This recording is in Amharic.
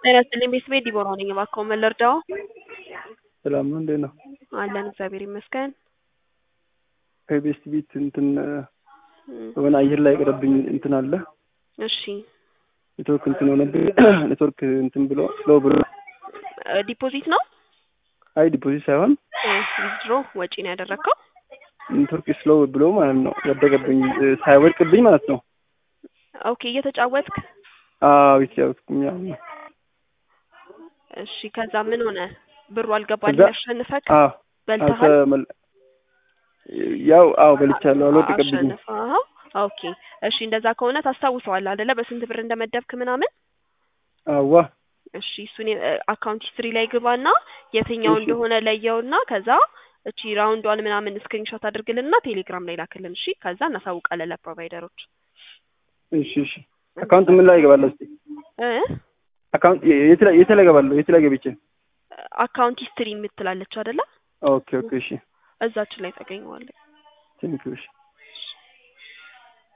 ጤና ይስጥልኝ ቤተሰቤ ዲቦራ ነኝ። እባክዎ ምን ልርዳዎ? ሰላም ነው እንዴት ነው? አለን እግዚአብሔር ይመስገን። ከቤስት ቤት እንትን የሆነ አየር ላይ የቀረብኝ እንትን አለ እሺ ኔትወርክ እንትን ሆነብኝ ኔትወርክ እንትን ብሎ ስሎ ብሎ ዲፖዚት ነው አይ ዲፖዚት ሳይሆን ዊዝድሮ ወጪ ነው ያደረግከው? ኔትወርክ ስሎ ብሎ ማለት ነው ያደረገብኝ ሳይወድቅብኝ ማለት ነው። ኦኬ እየተጫወትክ አዎ ይቻልኩኝ ያው ነው። እሺ ከዛ ምን ሆነ? ብሩ አልገባልህ ከዛ- ያሸንፈክ አዎ በልተሃል? አልተመል- ያው አዎ በልቻለሁ አልወደቀብኝም። አሸንፈኸው? ኦኬ እሺ እንደዛ ከሆነ ታስታውሰዋለህ አይደለ? በስንት ብር እንደመደብክ ምናምን? አዋ እሺ እሱን አካውንት ሂስትሪ ላይ ግባና የትኛው እሺ። እንደሆነ ለየውና ከዛ እቺ ራውንዷን ምናምን ስክሪንሾት አድርግልንና ቴሌግራም ላይ ላክልን። እሺ ከዛ እናሳውቃለን ለፕሮቫይደሮች እሺ እሺ አካውንት ምን ላይ እገባለሁ እስኪ እ አካውንት የት ላይ የት ላይ እገባለሁ የት ላይ ገብቼ አካውንት ሂስትሪ የምትላለች አይደለ? ኦኬ ኦኬ እሺ እዛችን ላይ ታገኘዋለህ። ቴንኪው እሺ